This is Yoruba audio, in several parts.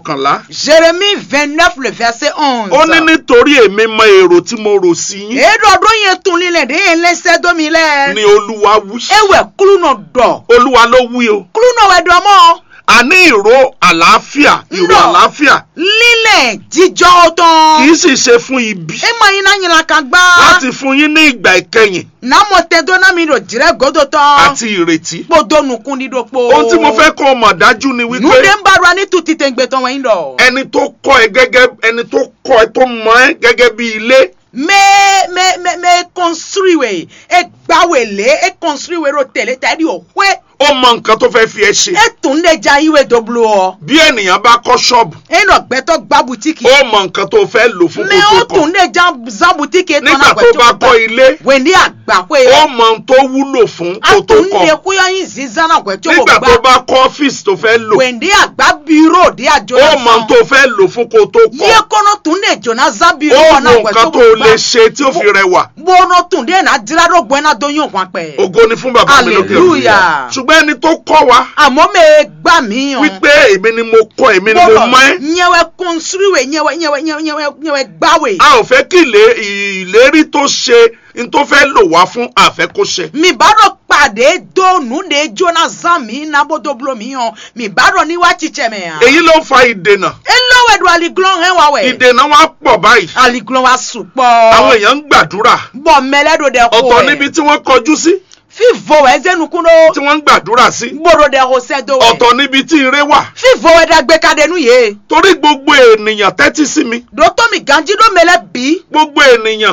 kọkànlá Jérémie 29, le verset 11. ó ní nítorí èmi mọ èrò tí mo rò sí yín Eɖɔɖo yẹn tún lílẹ̀ dé yẹn lẹ́sẹ̀ domi lẹ̀. ni olúwa wí Ewẹ̀ kúlù nọ dọ̀. olúwa ló wí o Kúlù nọ wẹ̀ dọ̀ mọ́. àní ìró àlàáfíà ìró Ńlọ. àlàáfíà Lílẹ̀ jíjọ́ tán. kì í sì ṣe fún ibi E ma yín náà yín la kan gbá. láti fún yín ní ìgbà ìkẹyìn Nàmọ̀ tẹ dọ́nà mi rò jìrẹ́ gòdò tán. àti ìrètí Kpọ̀dọ̀ nùkún dídò po. ohun tí mo fẹ́ kó o mọ̀ dájú ni wípé Nude ń bá ra ní tu títẹ̀ gbé tán wọ̀nyí dọ̀. ẹni tó kọ́ ẹ gẹ́gẹ́ ẹni tó kọ́ ẹ tó mọ̀ ẹ gẹ́gẹ́ bí ilé Me me me me construire. E gbawele e construire ro tẹ̀lé tàbí òwe. ó mọ nǹkan tó fẹ́ fi ẹ ṣe E tún lè ja iwe doblo ọ. bí ènìyàn bá kọ́ ṣọ́ọ̀bù E nọ gbẹ́tọ̀ gbá butiki. ó mọ nǹkan tó fẹ́ lò fún Me kó o tó kọ́ tún lè ja zan butiki e tán nígbà tó bá kọ́ ilé Wèndí àgbà pé. ó mọ ohun tó wúlò fún kó A tó tún lè kọ́ kúyọ́ yín zizan àgbẹ̀ tó nígbà gbà. tó bá kọ́ ọ́fíìsì tó fẹ́ lò Wèndí àgbà bírò dí àjọ ó mọ ohun tó fẹ́ lò fún kó tó Yé kọ́ kọ́nà tún lè jọ̀nà zan bírò ó ọ̀nà wo àgbẹ̀ nǹkan tó tó gbà. lè ṣe tí ó fi rẹwà Bọ́nà tún dé náà dírádó gbẹ́ná dóyún kan pẹ̀. ògo ni fún bàbá mi lókè Hallelujah. ṣùgbọ́n ẹni tó kọ́ wa Àmọ́ mi gbà mí yàn. wípé èmi ni mo kọ́ èmi ni mo mọ̀ ẹ́ Nyẹwẹ́ kọ́nsúrìwé nyẹwẹ́ nyẹwẹ́ nyẹwẹ́ nyẹwẹ́ nyẹwẹ́ gbáwé. a ò fẹ́ kí ilé- ìlérí tó ṣe n tó fẹ́ lò wá fún àfẹ́ kó ṣe Mi bá dọ̀ pàdé dóònù de jóná zan mi nábòdò bulo mi yàn. Mi bá dọ̀ níwá chichẹ́ mẹ́ yàn. èyí ló ń fa ìdènà E lọ́wọ́ ẹ̀dùn aliglọ́n hẹ́ wá wẹ̀. ìdènà wa pọ̀ báyìí Aliglọ́n wa sùn pọ̀. àwọn èèyàn ń gbàdúrà Bọ̀ mẹ́lẹ́dọ̀ dẹ̀ kó ọ̀tọ̀ níbi tí wọ́n kọjú sí Fífo ẹ̀ zẹ́nukúndó. tí wọ́n ń gbàdúrà sí Gbòdò dẹ̀ hó sẹ́dọ̀ wẹ̀. ọ̀tọ̀ níbi tí ire wà Fífo ẹ̀ dàgbé kadenu yé. torí gbogbo ènìyàn tẹ́tí sí mi Dòtó mi ganjí dó mẹ́lẹ́ bí. gbogbo ènìyàn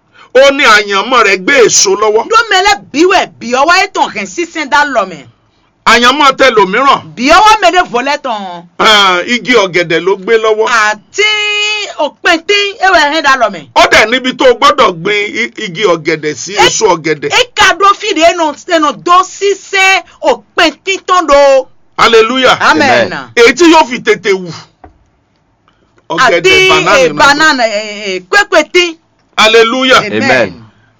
ó ní àyànmọ́ rẹ̀ gbé èso lọ́wọ́ Dó mẹ́lẹ́ bí wẹ̀ bí ọwọ́ ẹ̀ tàn hẹ̀ sísẹ́ dá lọ́mẹ̀. àyànmọ́ tẹlòmíràn Bí ọwọ́ mẹ́lẹ́ fọlẹ́ tàn. ah, igi ọ̀gẹ̀dẹ̀ ló gbé lọ́wọ́ Àti òpin tí ewé hẹ́ dá lọ́mẹ̀. ó dẹ̀ níbi tó o gbọ́dọ̀ gbin i- igi ọ̀gẹ̀dẹ̀ sí Ẹ- èso ọ̀gẹ̀dẹ̀ E ka dó fìdí ẹnu ẹnu dó sísẹ́ òpin títàn do. hallelujah Amen. Amen. èyí tí yóò fi tètè wù Àti ọ̀gẹ̀dẹ̀ eh, banana banana kwekwe tí. hallelujah Amen.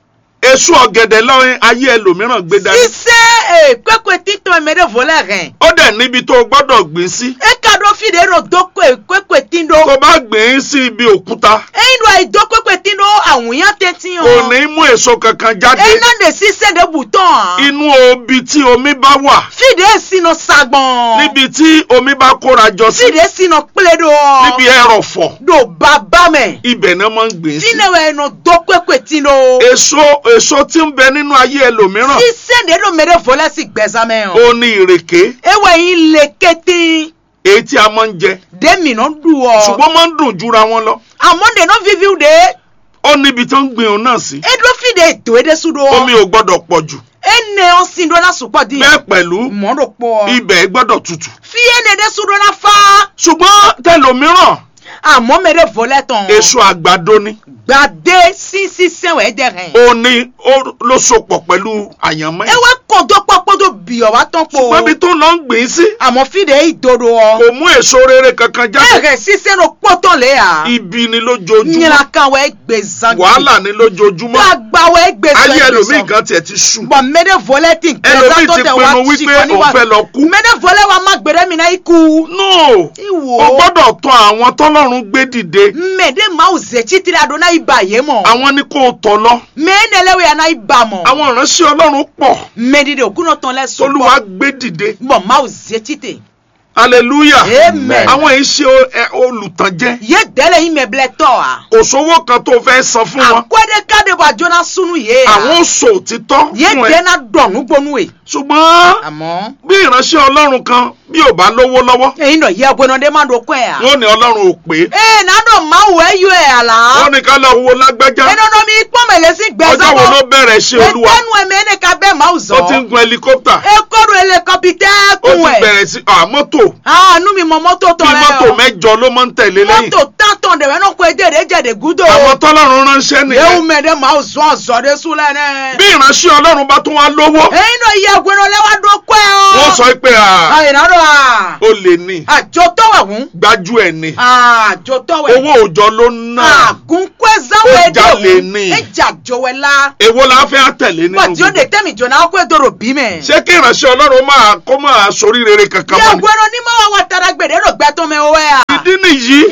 èso ọ̀gẹ̀dẹ̀ lọ́rin ayé ẹlòmíràn gbé dání Sísẹ́ kwekwe títàn mẹ́lẹ́ fọlẹ́ hẹ̀. ó dẹ̀ níbi tó o gbọ́dọ̀ gbìn sí E ka dó fìdí ẹnu dó kwekwe tí do. tó bá gbìn sí ibi òkúta Ẹyin do àìdó kwekwe tí do àwùyán tẹ́tí hàn. kò ní mú èso kankan jáde Ẹyin náà lè sísẹ́ de bùtọ̀. inú obi tí omi bá wà Fìdí sínú sagbọ̀n. níbi tí omi bá kóra jọ sí Fìdí sínú plédo. níbi ẹrọ̀fọ̀ Do bàbá mẹ́. ibẹ̀ náà máa ń gbìn sí Fínẹ̀wẹ̀ ẹnu dó kwekwe tí do. èso èso tí ń bẹ nínú ayé ẹlòmíràn Sísẹ́ de ló mẹ́rẹ̀ fọlẹ́ sí gbẹ̀sámẹ́ hàn. ó ní ìrèké Ewé yín lè kété. èyí tí a máa ń jẹ Dèmi náà dù ọ. ṣùgbọ́n máa ń dùn jura wọn lọ Àmọ́ de náà fífi de. ó níbi tó ń gbìn òun náà sí Edo fìdí ètò èdè sùdó. omi ò gbọ́dọ̀ pọ̀ jù Ene ọ̀sìn dọ́là sùpọ̀ dín. bẹ́ẹ̀ pẹ̀lú Mọ́rò pọ̀. ibẹ̀ gbọ́dọ̀ tutù Fíyé ne de sùdó náà fa. ṣùgbọ́n tẹlòmíràn Àmọ́ mẹ́rẹ̀ fọlẹ́ tán. èso àgbàdo ni Gbàdé sísí sẹ́wẹ̀ dẹ̀ hẹ̀. ó ní ó ló sopọ̀ pẹ̀lú àyànmọ́ ẹ̀ Ewé kọ̀dọ̀ pọ́pọ́dọ̀ bìọ̀ wá tán po. ṣùgbọ́n ibi tó lọ ń gbìn sí Àmọ́ fìdí ìdodo ọ. kò mú èso rere kankan jáde Ẹ̀rẹ̀ sísẹ́ ló pọ́tọ̀ lé à. ibi ni lójoojúmọ́ Nyira kan wẹ́ gbé zan. wàhálà ni lójoojúmọ́ Gbàgbà wẹ́ gbé zan. ayé ẹlòmíì gan tiẹ̀ ti sùn Bọ̀ mẹ́rẹ̀ fọlẹ́ ti ẹlòmíì gbẹ̀zán tó ti tẹ̀ wá pinnu sí wípé kan òun níwá. fẹ́ lọ kú Mẹ́rẹ̀ fọlẹ́ wa má gbẹ̀rẹ́ mi náà ikú. no Ìwò. o gbọ́dọ̀ tọ̀ àwọn tọ́lọ́run gbé dìde Mẹ́ẹ̀dẹ́ máa ò zẹ̀ títí adó náà ibà yé mọ̀. àwọn ni kò tọ̀ lọ Mẹ́ẹ̀nẹ́lẹ́wẹ̀ yà náà ibà mọ̀. àwọn ìránṣẹ́ ọlọ́run pọ̀ Mẹ́ẹ̀dẹ́dẹ́ òkúnà tán lẹ́sùn. tolúwa gbé dìde Bọ̀ máa ò zẹ̀ títì. hallelujah Amen. àwọn yìí ṣe o- ẹ, olùtànjẹ Yé dẹ́lẹ̀ yín mẹ́blẹ̀ tọ̀ à. kò sówó kan tó fẹ́ san fún wọn Àkọ́dé káde wà jóná sunu yé à. àwọn sọ òtítọ́ Yé fún ẹ dẹ́ná dọ̀nù gbónú ẹ̀. ṣùgbọ́n Àmọ́. bí ìránṣẹ́ ọlọ́run kan bí ò bá lówó lọ́wọ́ Ẹyin náà yẹ ọgbẹ́nà dé má do kọ́ ẹ̀ à. wọn ò ní ọlọ́run ò pé Ee nánà máa wọ ẹyọ ẹ̀ àlá. wọn ní ká lọ wo lágbájá Ẹnana mi pọ́nmẹ̀lẹ́ sí gbẹ̀sán ọjọ́ wo ló bẹ̀rẹ̀ ṣe olúwa Ẹtẹ́nu ẹ̀mí ẹni ká bẹ́ẹ̀ máa ó zọ̀. ti ń gun helicopter Ekoro ele ó kọpitẹ́kùn ti ẹ̀. bẹ̀rẹ̀ sí à mọ́tò Àánú mi mọ mọ́tò bí tọ̀ rẹ̀ mọ́tò o. mẹ́jọ ló máa ń tẹ̀lé lẹ́yìn Mọ́tò tátàn dẹ̀rẹ́ náà kó edere jẹ̀dẹ̀ gúdò. àwọn tọ́lọ́run ránṣẹ́ Ewu nìyẹn mẹ́ẹ̀dẹ́ máa zọ̀ ọ̀zọ̀dẹ̀ súnlẹ̀ náà. bí ìránṣẹ́ ọlọ́run bá tún wá lówó Ẹyin náà yẹ ọgbẹ́nà lẹ́wà dókọ́ ẹ̀ o. wọ́n sọ pé à Àyìnbá à. ó lè ní Àjọ tọ́wẹ̀ hùn. gbájú ẹ̀ ní Àjọ tọ́wẹ̀. owó òòjọ́ ló ń ná Àgùnkwe záwọ̀ Ó ẹ̀dẹ̀ jalè hùn. ni. Ẹja jọwẹ́ la. èwo la fẹ́ àtẹ̀lé nínú Bọ̀dí ó de gbogbo tẹ́mi jọ̀nà ọkọ̀ èdòrò bí mẹ́. ṣé kí ìránṣẹ́ ọlọ́run máa kó máa sórí rere kankan Yẹ mọ́ ni ọgbẹ́nà onímọ̀ wa wa tara gbèdé rò gbẹ́tọ́ mi wẹ́ à. ìdí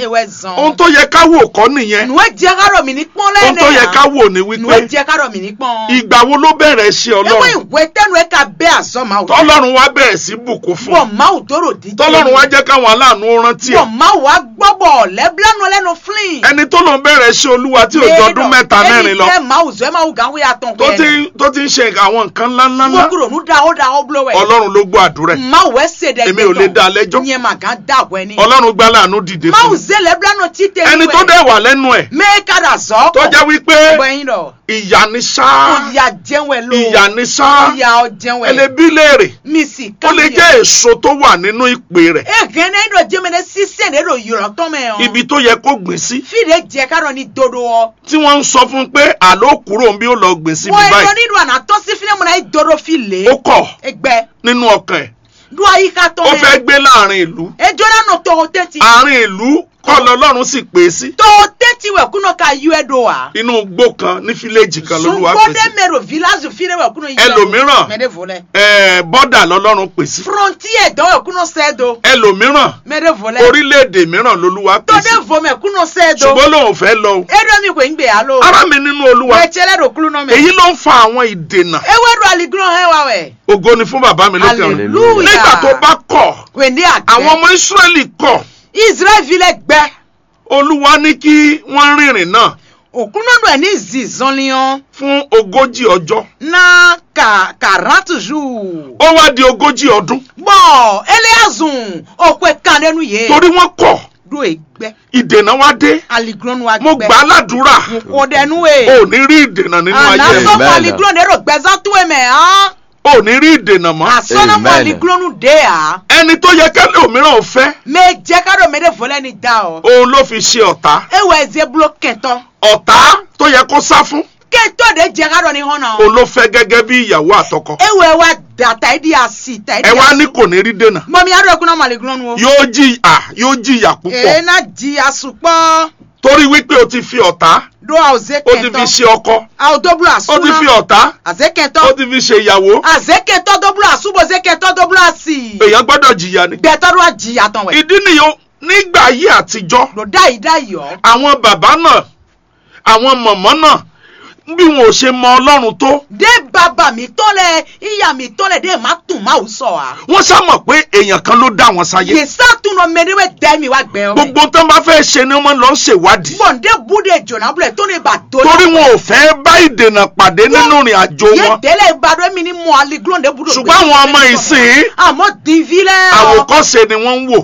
ewé zan. ohun tó yẹ ká wò kọ́ nìyẹn nu ejẹ kárọ̀ mi ní pọ́n ohun lẹ́nẹ̀. tó yẹ ká wò ní nu wípé ejẹ kárọ̀ mi ní pọ́n. ìgbà wo ló bẹ̀rẹ̀ ṣe ewé ọlọ́run ìwé tẹnu ẹ ká bẹ́ àzọ́ máa wò. tọ́lọ́run wá bẹ̀rẹ̀ sí bùkún fún bọ̀ máa wò dóró dídé. tọ́lọ́run wá jẹ́ káwọn aláàánú rántí ẹ̀ bọ̀ máa wò á gbọ́ bọ̀ lẹ́bílánú lẹ́nu flin. ẹni tó lòun bẹ̀rẹ̀ ṣe olúwa tí ò jọ ọdún mẹ́ta mẹ́rin lọ ẹni tẹ́ máa wò zọ́ ẹ máa wò gàn wíyà tán tó ti tó ti ń ṣe àwọn nǹkan ńláńlá gbogbo ònú da ó da ó blow ẹ̀. ọlọ́run ló gbọ́ àdúrà ẹ̀ máa wò ẹ́ sèdè èmi ò lè dá a lẹ́jọ́ yẹn máa gàn dá àwọ̀ ẹni. ọlọ́run gbá láàánú dìde máa fún wò mi zẹ́ lẹ́bílánú títẹ̀ ẹni tó dẹ̀ wà lẹ́nu ẹ̀ mẹ́ẹ̀kadà zọ́. tó jẹ́ wípé bẹ́yìn lọ. ìyà ni sáá ìyá jẹun ẹ ló. ìyà ni sáá ìyá ọ jẹun ẹ. ẹlẹ́bí léèrè mi sì ó lè jẹ́ èso tó wà nínú ìpè rẹ̀ ege ne do jemene sise ne do yọrọ tọmẹ ọ. ibi tó yẹ kó gbìn sí fìdí jẹ ká dọ̀ ní dodo ọ. tí wọ́n ń sọ fún un pé àló kúrò ń bí ó lọ gbìn síbi wọ́n ẹ̀rọ báyìí nínú àná tó sí fílẹ̀ mọ́nà yìí dodo fi lé. ó kọ̀ ẹgbẹ́ nínú ọkàn ẹ̀ do àyíká ó fẹ́ tọmẹ. gbé láàrin ìlú ejò náà nọ tọ̀hún tẹ́tí. àárín ìlú kọ́ lọ́lọ́run sì pè é sí tọ̀hún tẹ́tí wẹ̀ kúnà ká yú ẹ do wa. inú igbó kan ní fíléèjì kan lolúwa pè sungbọ́dé sí mẹ́rọ village fílẹ̀ wẹ̀ kúnà yú ẹ do. Ẹlòmíràn. mẹ́rẹ̀ volẹ̀. ẹ̀ẹ́ bọ́dà lọ́lọ́run pè sí frontier dọ̀ wẹ̀ kúnà sẹ́ẹ̀dọ̀. ẹlòmíràn mẹ́rẹ̀ volẹ̀. orílẹ̀-èdè mìíràn lolúwa pè sí tọ́dẹ̀ vomẹ̀ kúnà sẹ́ẹ̀dọ̀. ṣùgbọ́n lòun fẹ́ lọ o edo mi kò ń gbé alo. ará mi nínú olúwa wẹ̀tsẹ̀lẹ̀ do kúlù náà mẹ́. èyí ló ń fa àwọn ìdènà ewé do aligbọ́n hẹ́ wa wẹ̀. ògo ni fún bàbá mi lókè ọ̀run hallelujah. nígbà tó bá kọ̀ wèndé àgbẹ̀. àwọn ọmọ Ísírẹ́lì kọ̀ israel filẹ̀ gbẹ. olúwa ní kí wọ́n rìnrìn náà òkúnnọ́dọ̀ ẹ̀ ní zizanliyan fún ogójì ọjọ́ na ka quarante jours. ó wá di ogójì ọdún bọ́n eléyàzùn òkú ẹ̀ka lẹ́nu yé. torí wọ́n kọ̀ do ègbẹ́ ìdènà wá dé aligronu wa mo gbà á ládùúrà kò dẹnu ò e. ní rí ìdènà nínú ayé àná ẹ̀ sọ́kọ̀ Amen. aligronu èrò gbẹ́sán tó ẹ̀mẹ̀ hàn. ò ní rí ìdènà mọ́ àsọ̀nàmọ́ Amen. aligronu dé à. ẹni tó yẹ kẹ́lẹ́ òmíràn ò fẹ́ mẹ jẹ́ kádọ̀ mẹ́rẹ̀ fọlẹ́ ni dá ọ. òun ló fi ṣe ọ̀tá ewé ẹ̀zẹ̀ bulo kẹtọ́. ọ̀tá tó yẹ kó sá fún kẹtọ́ de jẹ́ kádọ̀ ni hàn náà. òun ló fẹ́ gẹ́gẹ́ bí ìyàwó àtọkọ ewé wa dàtà ìdí àsì tà ìdí ẹ wá àsì. ní kò ní rí dènà mọ̀mí adó ẹ̀kún náà màlẹ́gronu o. yóò jìyà yóò jìyà púpọ̀ èyí náà di asùpọ̀ torí wípé o ti fi ọ̀tá do àwòzé o ti fi kẹtọ́ ṣe ọkọ àwòdóbúlò o ti fi àsúná ọ̀tá àzé o kẹtọ́ ti fi ṣe ìyàwó àzé kẹtọ́ dóbúlò àsúbòzé kẹtọ́ dóbúlò àsì èèyàn gbọ́dọ̀ jìyà ni gbẹtọ́ do àjìyà tán wẹ̀ ìdí nìyẹn nígbà ayé àtijọ́ lò dá yìí dá yìí ọ́ àwọn bàbá náà àwọn mọ̀mọ́ náà bí wọn ò ṣe mọ ọlọ́run tó dé bàbá mi tọ́lẹ̀ ìyá mi tọ́lẹ̀ dé má tún má ò sọ wa wọ́n ṣàmọ̀ pé èèyàn kan ló dá wọn sáyé yèsà tún lọ mẹ́rẹ́wẹ́ dẹ́ mi wá gbẹ ọ́ gbogbo tó ń bá fẹ́ ṣe ni wọ́n lọ ń ṣèwádìí bọ̀ǹdé búdé jọ̀nà búlẹ̀ tó ní bà tó torí wọn ò fẹ́ bá ìdènà pàdé nínú ìrìn àjò yé wọn délé ìbàdàn mi ní mọ aliglóńdé búdó ṣùgbọ́n àwọn ọmọ ìsìn àmọ́ dìví lẹ́ ọ́ àwòkọ́ṣe ni wọ́n ń wò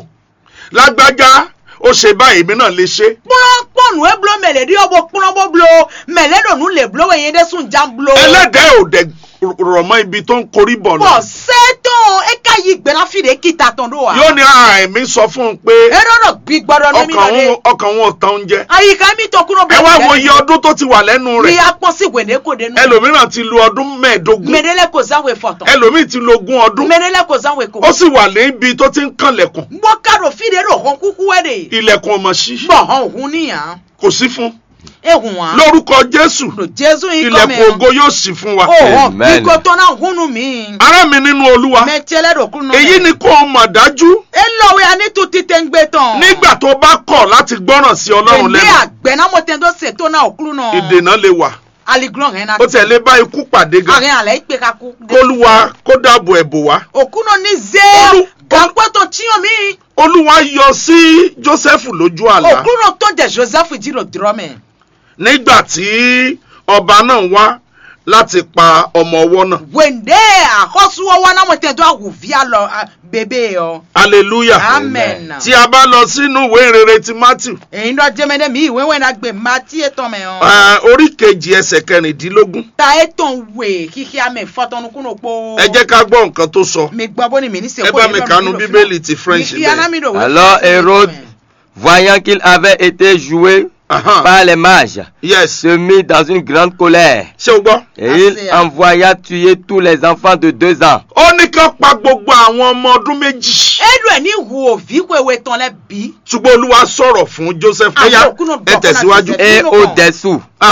lágbájá ó ṣe báyìí èmi náà lè ṣe kpɔnkpɔnu eblo mɛlɛ di ɔbɔ kplɔbɔ blo mɛlɛ donu le blo wɛ yen de sun jan blo. ẹlẹ́dẹ̀ẹ́ ò dẹ̀ rọ̀ mọ́ ibi tó ń korí bọ̀ lọ bɔn sɛtɔn e ka yi gbɛna fi de kita tɔn do wa. yóò ní ara ẹ̀mí sọ fún un pé erɔrɔ gbi gbɔdɔ ne mi ọkàn nɔ de. òun ọkàn òun ò tán oúnjẹ ayika mi tɔ kúrò ẹ wá wo iye ọdún tó ti wà lẹ́nu ni rẹ̀ akpɔn si wende ko de nu. ẹlòmíràn ti lu ọdún mẹ́ẹ̀ẹ́dógún mɛdɛlɛ ko zan we fɔtɔn. ẹlòmíì ti lu ogún ọdún mɛdɛlɛ ko zan we ko. ó sì wà níbi tó ti ń kànlẹ̀kùn gbɔ kado fi de do hɔn kuku wɛ de. ilẹ̀kùn ọmọ sí bɔn hɔn hun ni yan. kò sí fún ehun wa. lórúkọ jésù lo jesu yi ilẹ̀kùn kɔmɛ. ògo yóò sì fún wa o hɔn Amen. bikotɔ na hunu mi. ará mi nínú olúwa mɛ tiɛlɛ do kunu. èyí ni kó o mọ̀ dájú elɔwe ani tu tite ń gbé tán. nígbà tó bá kọ̀ láti gbọ́ràn sí ọlọ́run Èmi lẹ́nu àgbẹ̀námọ̀tẹ́ tó ṣètò náà òkúrú náà. ìdènà lè wà Aligrán rẹ̀ náà. ó tẹ̀lé bá ikú pàdé gan Àárín àlẹ́ ìpè kakú. kólúwa kó dáàbò ẹ̀bò wá Òkú náà ní Olú- zé. Gàpẹ́ tó tíyàn mí. olúwa yọ sí jósẹ́fù lójú àlá Òkú náà tó jẹ Joseph jìrò dúrọ́mẹ̀. nígbà tí ọba náà wá láti pa ọmọ ọwọ́ náà Wèndé àkọ́sùwọ́wọ́ náà mọ̀tẹ́ tó àwùfíà lọ à, bèbè ọ. hallelujah Amen. tí a bá lọ sínú ìwé ìrere ti matthew Èyí lọ jẹ́mẹ́dẹ́ mi ìwé wẹ̀ náà gbé má tí ètò mẹ́ ọ. eh, orí kejì ẹsẹ̀ kẹrìndínlógún Ta ètò wè kíkí àmì fọ́tọ́nukúnú po. ẹ jẹ́ ká gbọ́ nǹkan tó sọ Mi gbọ́ bó ni mi ní sèkó ẹ bá mi kànú bíbélì ti french bẹ́ẹ̀. Alors Hérode, voyant qu'il avait été joué Ahan, par les mages, yes se mit dans une grande colère. ṣé o gbọ́. Et Ah, il c'est, ah. envoya tuer tous les enfants de deux ans. ó ní ká pa gbogbo àwọn ọmọ ọdún méjì Edu ẹ̀ ní wo òbí kò ewé tán lẹ́ bí. ṣùgbọ́n olúwa sọ̀rọ̀ fún joseph Àwọn ẹ̀yà òkú náà ẹ bọ̀ fún tẹ̀síwájú. àti Et Nous, au-dessous, Ahan,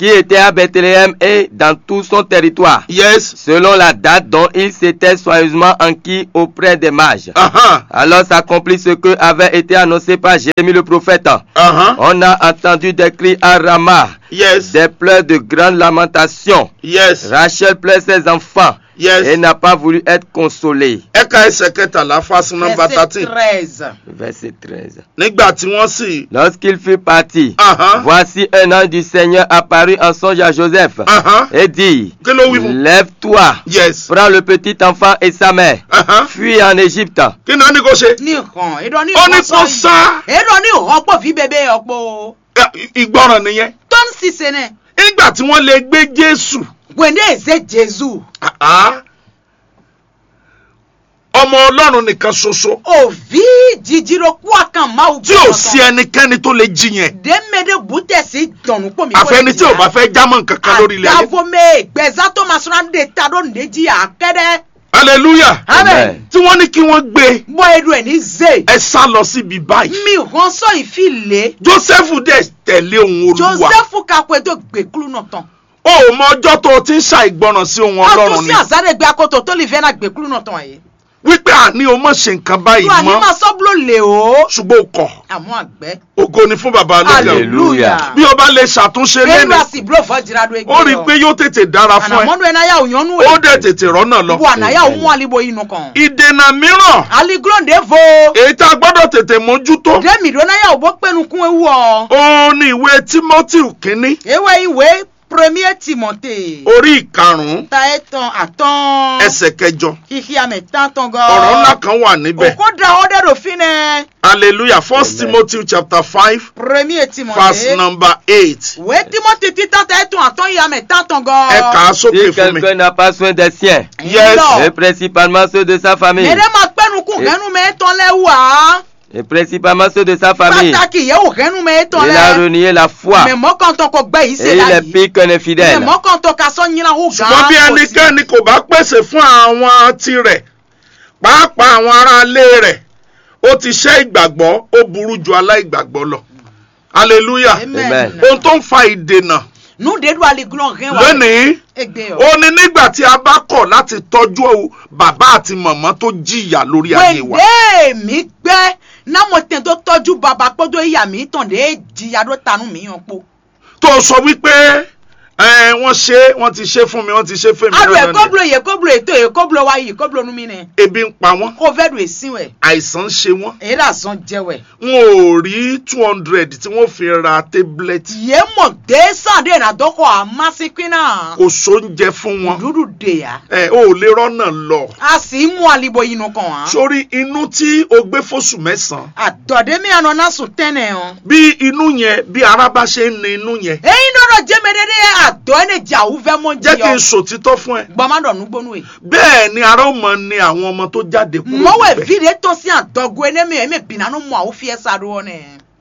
qui était à Bethléem et dans tout son territoire, yes selon la date dont il s'était soigneusement enquis auprès des mages. aha Alors s'accomplit ce que avait été annoncé par Jérémie le prophète. aha On a entendu des cris à Rama, yes des pleurs de grande lamentation. yes Rachel pleure ses enfants et yes n'a pas voulu être consolée. ẹ̀ka ẹsẹ̀ kẹtàlá fásitì nọmba Verset thirteen 13. Verset 13. nígbà tí wọ́n sì Lorsqu'il fut parti, aha voici un ange du Seigneur apparut en songe à Joseph aha et dit, kí ló wí fún Lève-toi, yes prends le petit enfant et sa mère, aha fuis en Égypte. kí ni wọ́n ní kó ṣe ní ìkan èdò ní ó ní ìkan kó sọ sá yìí èdò ní ìrọ́pọ̀ fi bèbè ọ̀pọ̀ ẹ, ìgbọràn nìyẹn tó ń ṣiṣẹ́ náà nígbà tí wọ́n lè gbé Jésù gbèndé èzé jésù aha ọmọ Ọlọ́run nìkan ṣoṣo òvi jíjírò kú àkàn máa tí ò sí ẹnikẹ́ni tó lè jiyàn dèmédé bùtẹ̀sí dọ̀nù pọ̀ mi. àfẹni tí ò bá fẹ́ jámọ́ nǹkan kan lórí ilẹ̀ ayé àdàvomé gbẹ̀zá tó máa sọ́nà dé ta ló ní jí àkẹ́dẹ́. hallelujah amen. tí wọ́n ní kí wọ́n gbé bọ́ edu ẹ̀ ní zè. ẹ sá lọ síbi báyìí mi ràn sọ ìfilè. Jósẹ́fù dẹ̀ tẹ̀lé ohun Olúwa joseph kakwe tó gbẹ̀kúlù náà tán. o ò mọ ọjọ́ tó o ti ń ṣàìgbọràn sí ohun Ọlọ́run àtúnṣe ni àzárẹ̀gbẹ́ akoto tó lè fẹ́ náà gbẹ̀kúlù náà tán yìí. wípé àní o mọ̀ ṣe nǹkan báyìí tó àní mọ́ máa sọ́bùlò lè o. ṣùgbọ́n o kọ̀ àmọ́ àgbẹ̀. ògo ni fún baba lókè Hallelujah. hallelujah. bí o bá lè ṣàtúnṣe bẹ́ẹ̀ lẹ́nu ló sì búrò fọ́ jìrà ló ẹgbẹ́ ó rí i pé yóò tètè dára fún ẹ ànàmọ́dún ẹ̀ náà yà òyìnbó ó dẹ̀ tètè rọ́nà lọ. bu ànáyà òun àlìbò inú kan. ìdènà mìíràn aliglonde vo. èyí tá a gbọ́dọ̀ tètè mójútó dèmi ló náà yà òbó pẹ́nu kún ewu ọ. ó ní ìwé Timothy kínní ewé ìwé premier timote. orí ìkarùn-ún ta ẹ tán àtán. ẹsẹ̀ kẹjọ kìkì àmì tán tán gan. ọ̀rọ̀ ńlá kan wà níbẹ̀ òkú da ọdẹ ròfin nẹ. hallelujah first Amen. Timothy chapter five premier timote. verse number eight ìwé timote títàn ta ẹ tán àtán yìí àmì tán tán gan. ẹ kà á sókè Si fún mi quelqu'un n'a pas soin des siens, Yes. et principalement ceux de sa famille, mẹrẹ máa pẹ́nu kún Eh. kẹ́nu mẹ́ tán lẹ́ wá. et principalement ceux de sa famille, pàtàkì yẹ wò kẹ́nu mẹ́ tán il a lẹ́. renié la foi, mẹ mọ́kàntán kò gbẹ́ yìí et ṣe il est láyìí. pire qu'un mẹ infidèle. mọ́kàntán ka sọ yín láwù gan. ṣùgbọ́n bí ẹnikẹ́ni kò bá pèsè fún àwọn tirẹ̀ pàápàá àwọn aráalé rẹ̀ ó ti ṣẹ́ ìgbàgbọ́ ó burú ju aláìgbàgbọ́ lọ hallelujah Amen. ohun tó ń fa ìdènà nu de do aliglon rẹ wa. lónìí egbe yọ. ó ní nígbà tí a bá kọ̀ láti tọ́jú bàbá àti màmá tó jìyà lórí ayé wa wẹ́ndé mi gbẹ́ námọ̀ tẹ̀ tó tọ́jú bàbá kpọ́dọ̀ ìyá mi tàn dé jìyà tó tanú mi yàn po. tó sọ wípé ẹ wọ́n ṣe wọ́n ti ṣe fún mi wọ́n ti ṣe fún mi alo dandan ni. ekoblo ye koblo eto ekoblo wa yi koblo nu mi nẹ. ebi ń pa wọ́n kó fẹ́ do èsì wẹ̀. àìsàn ń ṣe wọ́n èyí là zan jẹwẹ̀. wọn ò rí two hundred tí wọ́n fi ra tablet yé mọ̀ dé sàn dé nà dọ́kọ̀ àmásíkí náà. kò sóúnjẹ fún wọn dúdú de ya. ẹ ò lè rọ́nà lọ a sì mú alibo yìí nù kàn án. sórí inú tí o gbé fóṣù mẹ́sàn-án àdọ̀dé mi àná náà sùn tẹ́nẹ̀ hàn. bí inú yẹn bí ara bá ṣe ń ni inú yẹn èyí dọ́dọ̀ jẹ́mẹ́dẹ́dẹ́ àdọ́ ẹ̀ ní jà òwúfẹ́ mọ́ jẹ́ kí jiyọ. n sòtítọ́ fún ẹ gbọ́mọdọ̀ nugbónú yìí. bẹ́ẹ̀ ni ara ó mọ ni àwọn ọmọ tó jáde kúrò mɔwɛ níbẹ̀. vi de tɔ si adɔgo ene mi eme bina no mu awo fie sa do wɔnɛ.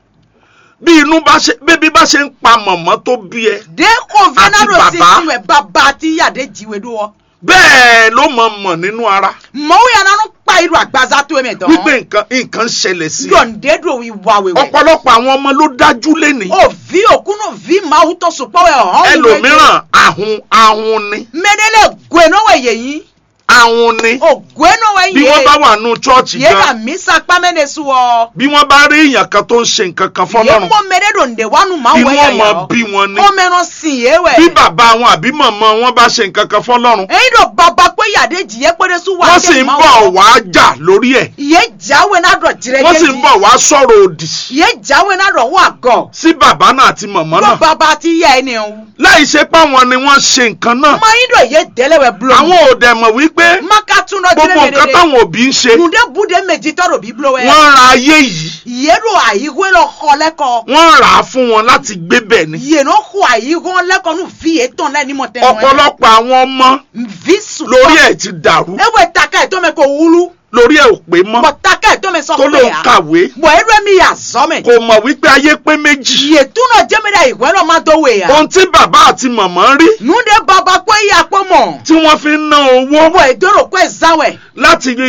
bí inú bá ṣe bébí bá ṣe ń pa mọ̀mọ́ tó bí ẹ de ko Àti vena do bàbá. sisi wɛ baba ti yade jiwe do wɔ. bẹ́ẹ̀ ló mọ̀ mọ̀ nínú ara mɔwo yana no kpa iru agbaza to eme wípé dɔn. nǹkan nǹkan ṣẹlẹ̀ sí i dɔnde do wi wa wewɛ. ọ̀pọ̀lọpọ̀ àwọn ọmọ ló dájú lénìí o vi okunu vi mawu tɔ sopɔ wɛ hɔn. ẹlòmíràn ahun ahun ni mɛdele goe no wɛ yeyin. ahun ni o goe no wɛ bí wọ́n bá wà nù chọ́ọ̀chì ye ka gan misa kpamɛ ne su wɔ. bí wọ́n bá rí èèyàn kan tó ń ṣe nǹkan kan ye fọlọ́run mɔ mɛde do nde wanu ma inú wɛ yɛ ọmọ yɔ. bí wọn ni o mɛnɔ sin ye wɛ. bí bàbá wọn àbí màmá wọn bá ṣe nǹkan kan fọlọ́run èyí ló bàbá pé yàdé jìyẹ péré sún wà wọ́n sì ń bọ̀ wá jà lórí ẹ̀ ìyé jáwé náà dọ̀ jìrẹ́ wọ́n sì ń bọ̀ wá sọ̀rọ̀ òdì ìyé jáwé náà dọ̀ wà gọ̀ sí bàbá náà àti màmá ló náà bàbá ti yẹ ẹni o láì ṣe páwọn ni wọ́n ṣe nǹkan náà mọ yín dọ̀ yé délẹ̀wẹ̀ bulo àwọn ò dẹ̀ mọ̀ wípé maka tún lọ gbogbo nǹkan jìrẹ́ táwọn òbí ń ṣe nùdé bude méjì tọrọ bí bulo wẹ̀ wọ́n ra ayé yìí ìyé ló àyíwé lọ kọ lẹ́kọ̀ọ́ wọ́n rà á fún wọn láti gbé bẹ̀ ni ìyé ló kọ àyíwé lẹ́kọ̀ọ́ nù fi ètò lẹ́ni mọ̀ tẹ́nu ẹ̀ ọ̀pọ̀lọpọ̀ àwọn ọmọ vi sùn lórí ẹ̀ ti dàrú ewé taka ẹ̀ tó mẹ́ kó wúlú lórí ẹ̀ ò pé mọ́ bọ̀ taka ẹ̀ tó mẹ́ sọ tó ló pé ń à kàwé bọ̀ ẹ̀rọ mi yà zọ́mẹ̀ kò mọ̀ wípé ayé pé méjì ìyé túnà jẹ́mẹ́dà ìwé lọ́ máa dọ̀wé yà. ohun tí bàbá àti màmá rí nunde baba kwe ya kpɔmɔ tí wọ́n fi ń ná owó wɔ edoro kwe zawɛ láti rí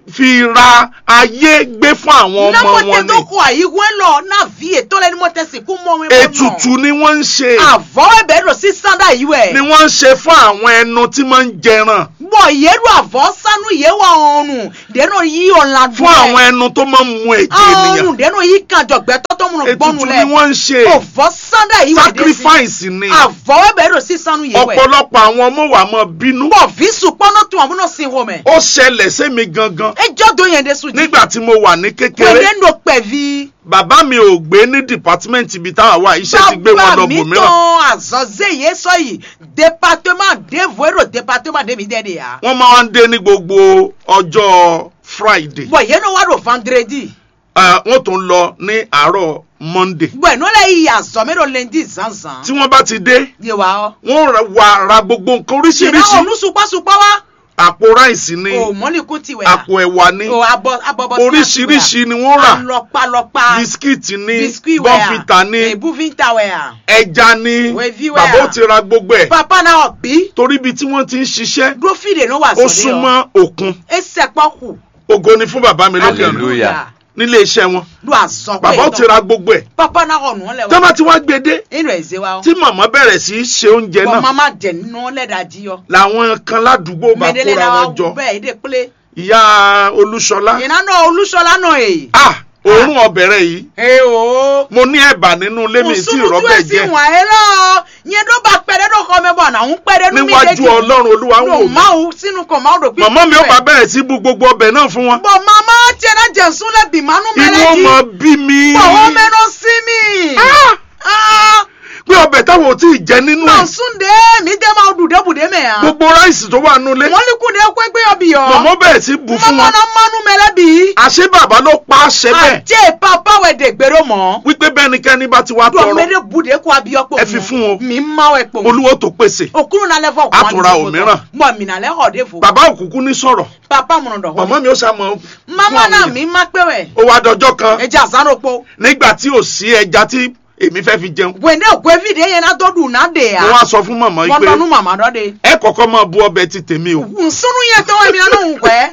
fi ra ayé gbé fún àwọn na ọmọ mo te wọn to ni ko ayi wen lo na vi e to le ni mo te si ku mo we ètùtù ni wọ́n ń ṣe avo e be ro si sanda yi we ni wọ́n ń ṣe fún àwọn ẹnu tí máa ń jẹran bo ye ru avo sanu ye wa orun de no yi on la fún àwọn ẹnu tó máa ń mu ẹ̀jẹ̀ ènìyàn orun de no yi kan jogbe to to mu no gbonu ètùtù le ni wọ́n ń ṣe ovo sanda yi we de si sacrifice ni avo e be ro si sanu ye we ọ̀pọ̀lọpọ̀ àwọn ọmọ wa máa bínú bo vi su pono tu amuno sin ho me ó ṣẹlẹ̀ sẹ́mi gangan e jo do yen de su ji nígbà tí mo wà ní we kékeré de no pe vi bàbá mi ò gbé ní department ibi táwa wà iṣẹ́ ti gbé wọn lọ mi bòmíràn tán àzọ́zé yé sọ yìí département dévouérò département débi dẹ́ni yá. wọ́n máa ń dé ní gbogbo ọjọ́ friday bọ̀ yẹn náà wà ló vendredi. Eh, wọ́n tún lọ ní àárọ̀ monday bọ̀ ẹ̀ n'olè yìí àzọ́ mi ló lendi zanzan. tí wọ́n bá ti dé yé wa ọ́. wọ́n ra- wá ra gbogbo nǹkan ṣìnà oríṣiríṣi olùsùpàsùpà wa. àpò ráìsì ni o mọ́nìkún ti wẹ̀ àpò ẹ̀wà ni o abọ́ abọ́bọ́ oríṣiríṣi ni wọ́n rà alọ́pàlọ́pà bisikíìtì ni biscuit wẹ̀ bọ́ǹfìtà ni ebúfintà wẹ̀ à. ẹja ni Wẹ̀fí wẹ̀ bàbá à. ò ti ra gbogbo ẹ̀ papa náà bí. torí ibi tí wọ́n ti ń ṣiṣẹ́ dúró fìdè náà wà ó sọ́dẹ̀ ọ́. súnmọ́ òkun ẹsẹ̀ pọ́kù. ògo ni fún bàbá mi lókè ọ̀nà Hallelujah. nílé iṣẹ́ wọn do azɔ bàbá ò ti ra gbogbo ẹ̀ papa na xɔ nuɔ lɛ tí wọ́n bá ti wá gbé dé inú ɛzɛ wa tí màmá bẹ̀rẹ̀ sí í ṣe oúnjẹ bɔn náà mama jɛ nuɔ lɛ da di yɔ làwọn kan ládùúgbò bá mɛdele kóra la wọn wa jọ bɛɛ yi de kple ìyá olúṣọlá yìnyín nɔ olùsɔla nɔ ye. ah òórùn ọbẹ̀ rẹ̀ yìí ee o. mo ní ẹ̀bà nínú ilé mi tí musunutu ìrọ́bẹ̀ esi jẹ́ wọn ye lɔ yẹn dɔ ba kpɛ dɛ dɔ xɔmɛ bɔ na ń kpɛ dɛ nu mi de níwájú ọlọ́run olúwa ń wò no mí mawu sinu kɔ mawu do màmá mi ó bá bẹ̀rẹ̀ sí bu gbogbo ọbẹ̀ náà fún wọn bɔn mama tiɛ na jɛnsun lɛ bi manu mɛ inú lɛ ọmọ di bí mi bɔn wɔn mɛ nɔ si mi. Ah! Ah! pé ọbẹ̀ táwọn ò tí ì jẹ nínú ẹ̀ nọ̀sùn dé mi dé máa dùn dé bùdé mẹ́ ya. gbogbo ráìsì tó wà nínú ilé wọ́n ní kúndé kó gbé ọbì yọ. màmá bẹ̀rẹ̀ sí bu fún wọn mọ́mọ́ná mánú mẹ́lẹ́bí. àṣé bàbá ló pa àṣẹ bẹ́ẹ̀ àjẹ́ papa wẹ̀ dé gbèrò mọ́. wípé bẹ́nikẹ́ni bá ti wá dùn tọrọ mẹ́lẹ́ bùdé kó abiyọ́ pò. Ẹ fi fún o. mi má wẹ̀ pò. olúwo tó pèsè òkúrú nalẹ́ fọ. A tún ra òmíràn. mọ̀ mi nalẹ́ họ̀ dé fò. bàbá òkùnkùn ní sọ̀rọ̀ papa múnà dọ̀ màmá mi ó ṣàmọ̀ mama náà mi má pé wẹ̀. ó wá dọjọ́ kan ẹja àsánrópo. nígbà tí ò sí ẹja tí èmi fẹ́ fi jẹun wẹ̀ndé òkú evidé yẹn náà tó dùn náà dé ya. mo wá sọ fún màmá yìí wọ́n pé lọ́nu màmá dọ́ de. ẹ kọ́kọ́ máa bu ọbẹ̀ ti tèmi o nsúnú yẹn tó wẹ̀ mi náà ń pẹ́.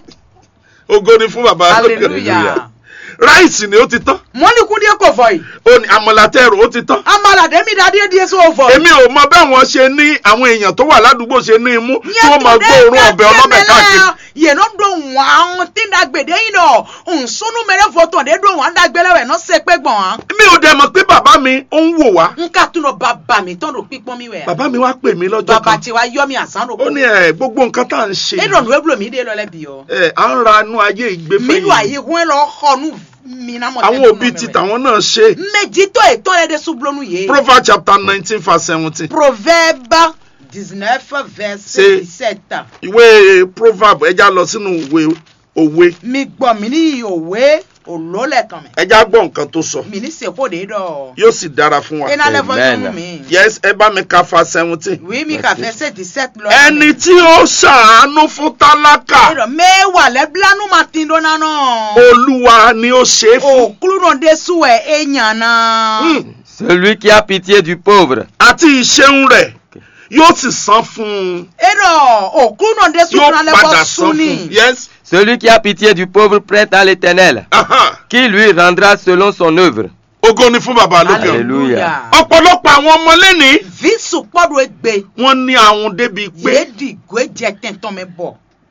ògo ni fún bàbá hallelujah. ráìsì ni ó ti tán mọ́nìkúndé kò fọ yìí. ó ní àmàlàtẹ́rù ó ti tán amalade mi da díẹ̀ díẹ̀ sóò fọ. èmi ò mọ báwọn ṣe ní àwọn èèyàn tó wà ládùúgbò ṣe ní imú tí wọ́n máa gbóòórùn ọbẹ̀ ọlọ́bẹ̀ káàkiri yẹn náà do wọn àwọn tí ń da gbèdé yìí nọ nsúnú mẹrẹ fọtọ dé do wọn dàgbẹlẹwẹ náà ṣe pé gbọn wọn. mi ò dẹ̀ mọ̀ pé bàbá mi ó ń wò wá n ká tún lọ bàbá mi tán ló pípọ́n mi wẹ̀. bàbá mi wá pè mí lọ́jọ́ bàbá kan tiwa yọ mi àsán ló ó ní ẹ gbogbo nǹkan tá à ń ṣe e dọ̀nù ewúro mi dé lọ́lẹ́ bí yọ. ẹ à ń ra inú ayé ìgbé mi lù àyè fẹ́yìn wọn lọ xɔnu mi náà mọ̀ àwọn òbí ti tàwọn náà ṣe méjì tó ètò ẹ̀ dé sublonu yé. proverbs chapter nineteen verse seventeen proverbe dix-neuf verset C'est- dix-sept. ìwé proverb ẹja lọ sínú ìwé òwe mi gbọ́ mi ní òwe òlólẹ̀ kan mẹ́. ẹja gbọ́ nǹkan tó sọ mi ní sèpò dé dọ̀. yóò sì dára fún wa iná lẹ́fọ́ Amen. sínú mi. yes ẹ bá mi ka fa seventeen oui mi kà fẹ́ ṣe dix-sept lọ. ẹni tí ó ṣàánú fún tálákà ẹ̀rọ mẹ́wàá lẹ́bílánú máa ti dọ́nà náà. olúwa ni ó ṣe é fún òkúrú náà dé sùn ẹ̀ èèyàn náà. Hmm. Celui qui a pitié du pauvre àti ìṣeun rẹ̀ yóò sì san fún un ẹ̀rọ òkúrú náà dé sùn yóò náà padà lẹ́fọ́ san sùn fún ni. un yes Celui qui a pitié du pauvre prête à l'éternel, aha qui lui rendra selon son œuvre. ògo ni fún bàbá lókè ọ̀run. Hallelujah. ọ̀pọ̀lọpọ̀ àwọn ọmọ lẹ́nìí visu kpọ́dọ̀ egbe wọ́n ní àwọn débi pé yéèdì gbẹ́jẹ tẹ̀ntàn mi bọ̀.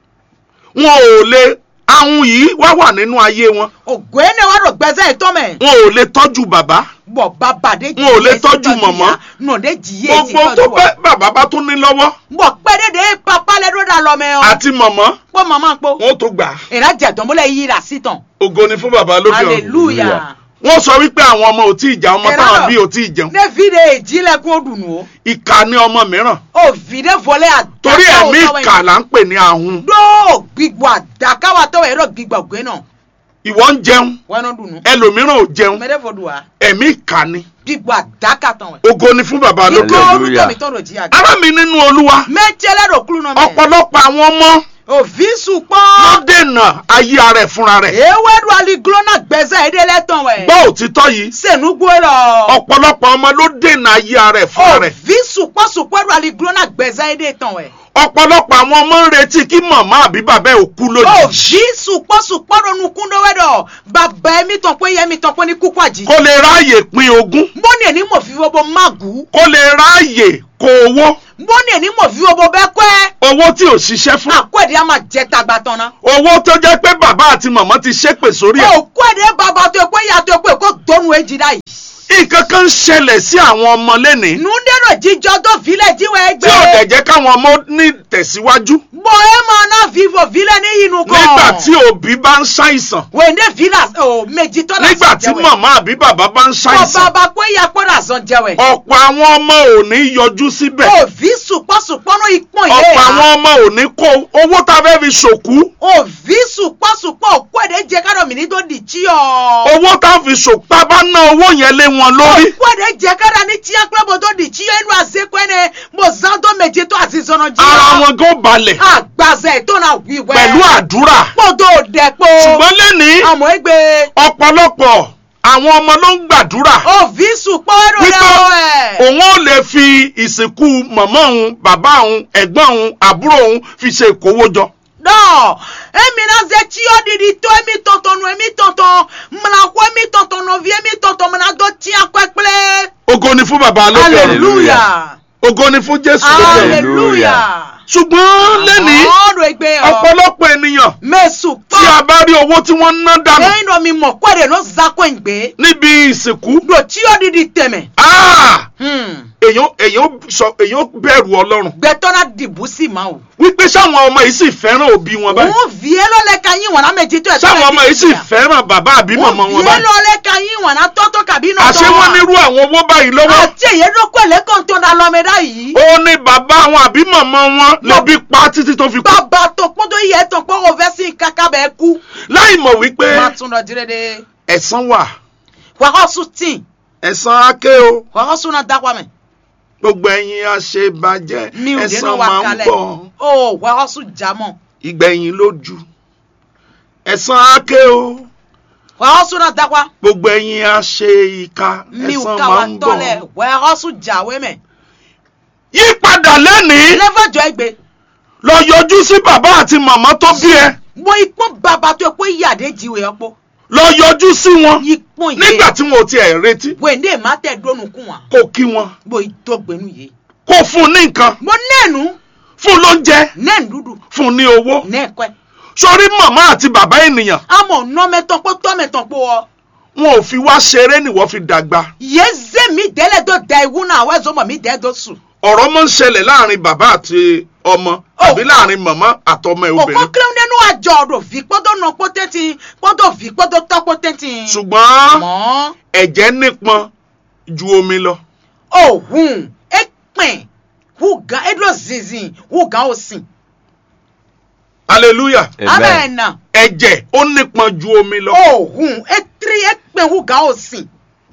wọn ò lè àwọn yìí wá wà nínú ayé wọn ògùn ẹni wàá rò gbẹ́sẹ̀ ìtọ́ mẹ́. wọn ò lè tọ́jú bàbá bọ̀ bàbá de Wọn ò lè tọ́jú mọ̀mọ́. nà de jìyẹ ti gbogbo tó tọ́jú pẹ́ wa. bàbá bá tún ní lọ́wọ́ bọ̀ pẹ́ẹ́dẹ́dẹ́ papa lẹ́dọ̀ dà lọ mẹ́ ọ. àti mọ̀mọ́ pọ́ màmá po. wọn ò tó gbà á. ìrajà dánbólẹ̀ yìí rà sí tán. ògo ni fún bàbá lókè ọ̀run hallelujah. wọ́n sọ wípé àwọn ọmọ ò tí ì jà ọmọ Ẹ̀rọ. táwọn bí ò tí ì jẹun ne vi de ìjìnlẹ̀kùn òdùnnú o. ìkà ni ọmọ mìíràn o vi de vọlé àdàkà torí ẹ̀mí òtọ́wẹ̀ ìkà là ń pè ní ahun dó gbígbó àdàkà wa tọ́wẹ̀ ẹ̀rọ gbígbó ògbé náà. ìwọ ń jẹun wọ́n náà dùnnú. ẹlòmíràn ò jẹun mẹ́rẹ́ fọdù wa. ẹ̀mí ìkà ni gbígbó àdàkà tán wẹ̀. ògo ni fún bàbá lókè kíkọ́ ọ̀run Hallelujah. orúkọ mi tọ́rọ̀ jí àgbà. ará mi nínú olúwa mẹ́tẹ́lẹ́ rò kúrú náà mẹ́. ọ̀pọ̀lọpọ̀ àwọn ọmọ òfin sùn pọ́n. ló dènà ayé ara ẹ̀ fúnra rẹ̀ ewédú aliglona gbẹ̀sẹ̀ ìdílé tán wẹ̀. gbọ́ òtítọ́ yìí sẹ̀núgbó lọ. ọ̀pọ̀lọpọ̀ ọmọ ló dènà ayé ara ẹ̀ fúnra rẹ̀ òfin sùn sùpọ̀sùpọ̀ ẹ̀rọ àlìgbò náà gbẹ̀zá ẹ̀dẹ̀ tán ẹ̀. ọ̀pọ̀lọpọ̀ àwọn ọmọ ń retí kí màmá àbí bàbá ẹ̀ ò kú ó lójijì jí sùpọ̀sùpọ̀ ronú kúndó wẹ́dọ̀ bàbá ẹ̀mí tán pé yẹ́mi tán pé ní kúkú àjì. kó lè ráàyè pín ogún mbọ́ni ẹ̀ ní mò fi wọ́bọ̀ mágù. kó lè ráàyè kó owó mbọ́ni ẹ̀ ní mò fi wọ́bọ̀ bẹ́ẹ̀ kẹ́. owó tí ò ṣiṣẹ́ fún àkó ẹ̀dẹ̀ á máa jẹ tagba tán ná. owó tó jẹ́ pé bàbá àti màmá ti ṣépè sórí ẹ̀ òkú ẹ̀dẹ̀ bàbá tó pé ìyá tó pé kó dónú èjì dá yìí. nǹkan kan ń ṣẹlẹ̀ sí àwọn ọmọ lẹ́nìí nùdẹ́rọ̀ jíjọ tó filẹ̀ jíwẹ̀ tí ò dẹ̀ ẹgbẹ́. jẹ́ káwọn ọmọ ní tẹ̀síwájú bọ́ ẹ máa ná vivo filẹ̀ ní inú kan. nígbà tí òbí bá ń ṣàìsàn wèndé fila ò méjì tọ́lá nígbà tí màmá àbí bàbá bá ń kọ ṣàìsàn bàbá pé ìyá pọ́nà sàn jẹwẹ̀. ọ̀pọ̀ àwọn ọmọ ò ní yọjú síbẹ̀ òvi sùpọ̀sùpọ̀ ní ìpọ́n yé ọ̀pọ̀ àwọn ha. ọmọ ò ní kó owó tá a fẹ́ fi ṣòkú òvi sùpọ̀sùpọ̀ òkú ẹ̀dẹ̀ jẹ kárọ̀ mi ní tó di tí ọ. owó tá a fi ṣòkú tá a bá ná owó yẹn lé wọn lórí òkú ẹ̀dẹ̀ jẹ kárọ̀ ní tí akérèbọ̀ tó di tí ẹnu àzekọ ẹni mo zan tó méje tó àti zọnà jí. ara wọn gan balẹ̀ àgbàzẹ̀ tó náà wíwẹ́. pẹ̀lú àdúrà kpọ́dọ̀ dẹ̀pọ̀. ṣùgbọ́n lẹ́nìí àmọ́ ẹgbẹ́ ọ̀pọ̀lọpọ̀ àwọn ọmọ ló ń gbàdúrà òvi sùpọ̀ ẹ̀rọ wípé rẹ̀ ọ̀ ẹ̀. òun ò lè fi ìsìnkú màmá òun bàbá òun ẹ̀gbọ́n òun àbúrò òun fi ṣe ìkówójọ. dɔ emi na ze tsi yɔ ɖiɖi to emi tɔtɔ nu emi tɔtɔ mla ko emi tɔtɔ nɔvi emi tɔtɔ mena do tia kɔe kple ògo ni fún bàbá lókè ọ̀run aleluya ògo ni fún jésù lókè ọ̀run aleluya ṣùgbọ́n lẹ́nìí ɔdo egbe yɔ ọ̀pọ̀lọpọ̀ ènìyàn mesu tí a kpɔ bá rí owó tí wọ́n ń ná dànù eyi nɔ mi mɔ kɔe de no za kɔe gbe níbi ìsìnkú do tsi yɔ ɖiɖi tɛmɛ ah! hmm. èèyàn èèyàn sọ èèyàn bẹ̀rù ọlọ́run gbɛtɔ na dibu si ma o wípé sáwọn ọmọ yìí sì fẹ́ràn òbí wọn báyìí òun vie lɔ lɛ ka yin wɔna mɛ titɔ sáwọn ọmọ yìí sì fẹ́ràn bàbá àbí màmá òun wọn vie báyìí lɔ lɛ ka yin wɔna tɔtɔ kabi nɔ àṣé wọ́n nírú àwọn owó báyìí lọ́wọ́ àti èyí ló kọ́ ẹ̀lẹ́kàn tó da lọ́mọ ẹ̀dá yìí. ó ní bàbá wọn àbí màmá wọn lẹ́bí pa títí tó fi kú bàbá tó kpọ́dọ̀ yẹ tó kpọ́ òfẹ́ sí kaka bẹ́ẹ̀ kú. láì mọ̀ wípé má tún lọ dire de. ẹ̀san wà wàhọ́ sùn tì ẹ̀san ake o wàhọ́ sùn náà dákwa mẹ́. gbogbo ẹ̀yin àṣebàjẹ́ mi ò dé ẹ̀san náà wà máa ń kalẹ̀. bọ̀ o wàhọ́ sùn jámọ̀. ìgbẹ̀yìn lójú ẹ̀san ake o wàhọ́ sùn náà dákwa. gbogbo ẹ̀yin àṣe ìka mi ò ẹ̀san ká máa wa ń tọ́lẹ̀ bọ̀ wàhọ́ sùn jáwé mẹ́. yípadà lẹ́nìí lẹ́fọ̀jọ́ ẹgbẹ́ lọ yọjú sí bàbá àti màmá tó bí ẹ mo ikpọ́n bàbá tó pé yàdé jiwe ọ̀pọ̀ lọ yọjú sí wọn ikpọ́n yé nígbà tí wọn ò tiẹ̀ retí wèndé má tẹ̀ dónú kún wa kó kí wọn mo ìdọ́gbẹ́nu yé kó fún un ní nǹkan mo nẹ́ẹ̀nu fún un lóúnjẹ nẹ́ẹ̀nu dúdú fún un ní owó nẹ́ẹ̀kọ́ sórí màmá àti bàbá ènìyàn àmọ̀ nọ́mẹ́tàn pé tọ́mẹ́tàn pé ọ. wọn ò fi wá ṣeré nìwọ fi dàgbà yeze mi délé tó da iwu náà àwọn ẹ̀zọ́ mọ̀ mi dẹ́ tó sùn. ọ̀rọ̀ máa ń ṣẹlẹ̀ láàrin bàbá àti ọmọ àbí láàrin màmá àtọmọ ẹ̀ òkò obìnrin kílẹ̀ nínú àjọ ọ̀rọ̀ fi gbọ́dọ̀ nà pọ́tẹ́tì gbọ́dọ̀ fi gbọ́dọ̀ tọ́ pọ́tẹ́tì. ṣùgbọ́n mọ́ ẹ̀jẹ̀ nípọn ju omi lọ òhun ẹ̀pẹ̀n wùgá ẹ̀dọ̀ zinzin wùgá òsìn. hallelujah Amen. amẹ́nà ẹ̀jẹ̀ ó nípọn ju omi lọ òhun ẹ̀tírí ẹ̀pẹ̀n wùgá òsìn.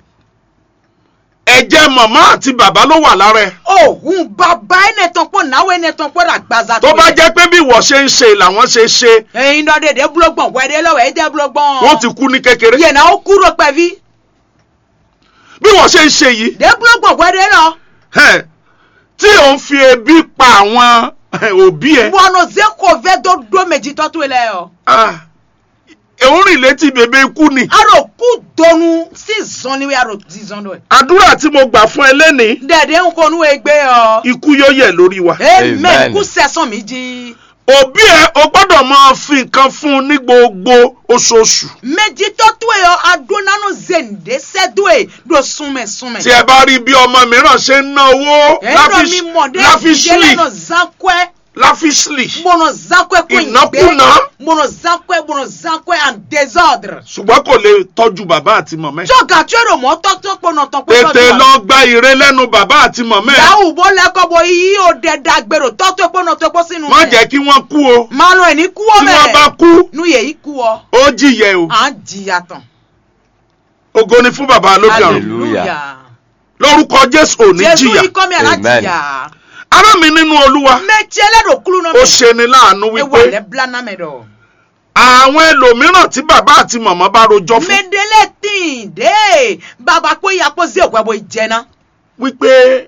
ẹ̀jẹ̀ màmá àti bàbá ló wà lára ẹ̀ òhun bàbá ẹnẹtàn pọ̀ náwó ẹnẹtàn pọ̀ rà gbàzà tó bá jẹ́ pé bí wọ́n ṣe ń ṣe làwọn ṣe ṣe ẹ̀yin náà dèdè búlọ́gbọ̀n wẹ́dẹ́ lọ́wọ́ ẹ̀dẹ́ búlọ́gbọ̀n. wọ́n ti kú ní kékeré yẹn náà ó kúrò pẹ̀bí bí wọ́n ṣe ń ṣe yìí dè búlọ́gbọ̀n wẹ́dẹ́ lọ. ẹ̀, tí òun fi ebi pa àwọn ẹ̀, òbí ẹ̀ bọ́nà zeko fẹ́ tó dó méjì tọ́tù ilẹ̀ yọ. ah, òun rìn létí bèbè ikú ni aro kú donu sí zɔnniwe aro di zɔn do ye. àdúrà tí mo gbà fún ẹ lẹ́nìí dẹ̀dẹ̀ ń konu egbe yọ. ikú yóò yẹ̀ lórí wa amen Amen. kú sẹ́sán mi jí. òbí ẹ o gbọ́dọ̀ máa fi nǹkan fún un ní gbogbo oṣooṣù méjì tọ́tù yọ adónánú zèǹde sẹ́dúẹ̀ do súnmẹ̀ súnmẹ̀. tí ẹ bá rí bí ọmọ mìíràn ṣe ń ná owó ẹ̀rọ mi mọ̀ dé láfíṣlì ìdílé zankwe láfíṣlì mọ̀nà zankwe kò Ìnákúnà. mọ̀nà zankwe mọ̀nà zankwe and désordre. ṣùgbọ́n kò lè tọ́jú bàbá àti mọ̀mẹ́ jọ̀gà tí èrò mọ́ tọ́tọ́ pọ̀nà tán pé tètè lọ gba ire lẹ́nu bàbá àti mọ̀mẹ́ yahoo bó lẹ́kọ̀ọ́ bó yí ó dẹ̀ dàgbèrò tọ́tọ́ pọ̀nà tó pọ̀ sínú má jẹ́ kí wọ́n kú o máa lọ ẹni kú ọ tí wọ́n bá mẹ́rẹ̀ kú nu yèyí kú ọ ó jìyẹ o à ń jìyà tán. ògo ni fún bàbá lókè ọ̀run Hallelujah. lórúkọ jésù ò ní jésù jìyà yìí kọ́ mi àná Amen. jìyà. ará mi nínú olúwa mẹ́tí ẹlẹ́dọ̀ kúrú náà ó ṣeni láàánú ewu wípé alẹ́ blanna mẹ́dọ̀. àwọn ẹlòmíràn tí bàbá àti màmá bá rojọ́ fún mẹ́dẹ́lẹ́ tìǹ dé bàbá pé ìyàpọ̀ sí òkú ẹ̀bọ̀ ìjẹ́ná. wípé